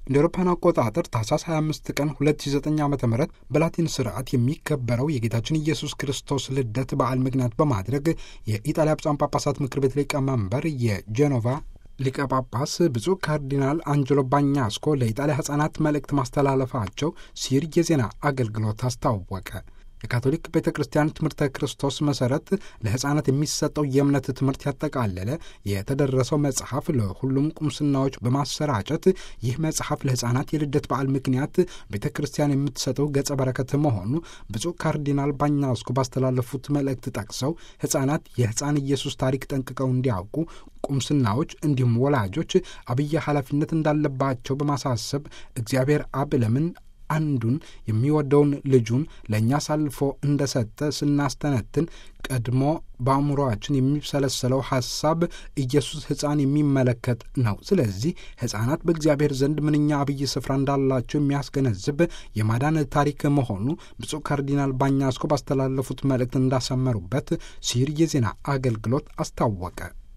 እንደ አውሮፓውያን አቆጣጠር ታህሳስ 25 ቀን 2009 ዓ ም በላቲን ስርዓት የሚከበረው የጌታችን ኢየሱስ ክርስቶስ ልደት በዓል ምክንያት በማድረግ የኢጣሊያ ብፁዓን ጳጳሳት ምክር ቤት ሊቀመንበር የጄኖቫ ሊቀ ጳጳስ ብፁዕ ካርዲናል አንጀሎ ባኛስኮ ለኢጣሊያ ሕፃናት መልእክት ማስተላለፋቸው ሲር የዜና አገልግሎት አስታወቀ። የካቶሊክ ቤተ ክርስቲያን ትምህርተ ክርስቶስ መሰረት ለሕፃናት የሚሰጠው የእምነት ትምህርት ያጠቃለለ የተደረሰው መጽሐፍ ለሁሉም ቁምስናዎች በማሰራጨት ይህ መጽሐፍ ለሕፃናት የልደት በዓል ምክንያት ቤተ ክርስቲያን የምትሰጠው ገጸ በረከት መሆኑ ብፁዕ ካርዲናል ባኛስኮ ባስተላለፉት መልእክት ጠቅሰው ሕፃናት የሕፃን ኢየሱስ ታሪክ ጠንቅቀው እንዲያውቁ ቁምስናዎች እንዲሁም ወላጆች አብይ ኃላፊነት እንዳለባቸው በማሳሰብ እግዚአብሔር አብ ለምን አንዱን የሚወደውን ልጁን ለእኛ አሳልፎ እንደሰጠ ስናስተነትን ቀድሞ በአእምሮአችን የሚሰለሰለው ሐሳብ ኢየሱስ ሕፃን የሚመለከት ነው። ስለዚህ ሕፃናት በእግዚአብሔር ዘንድ ምንኛ አብይ ስፍራ እንዳላቸው የሚያስገነዝብ የማዳን ታሪክ መሆኑ ብፁዕ ካርዲናል ባኛስኮ ባስተላለፉት መልእክት እንዳሰመሩበት ሲር የዜና አገልግሎት አስታወቀ።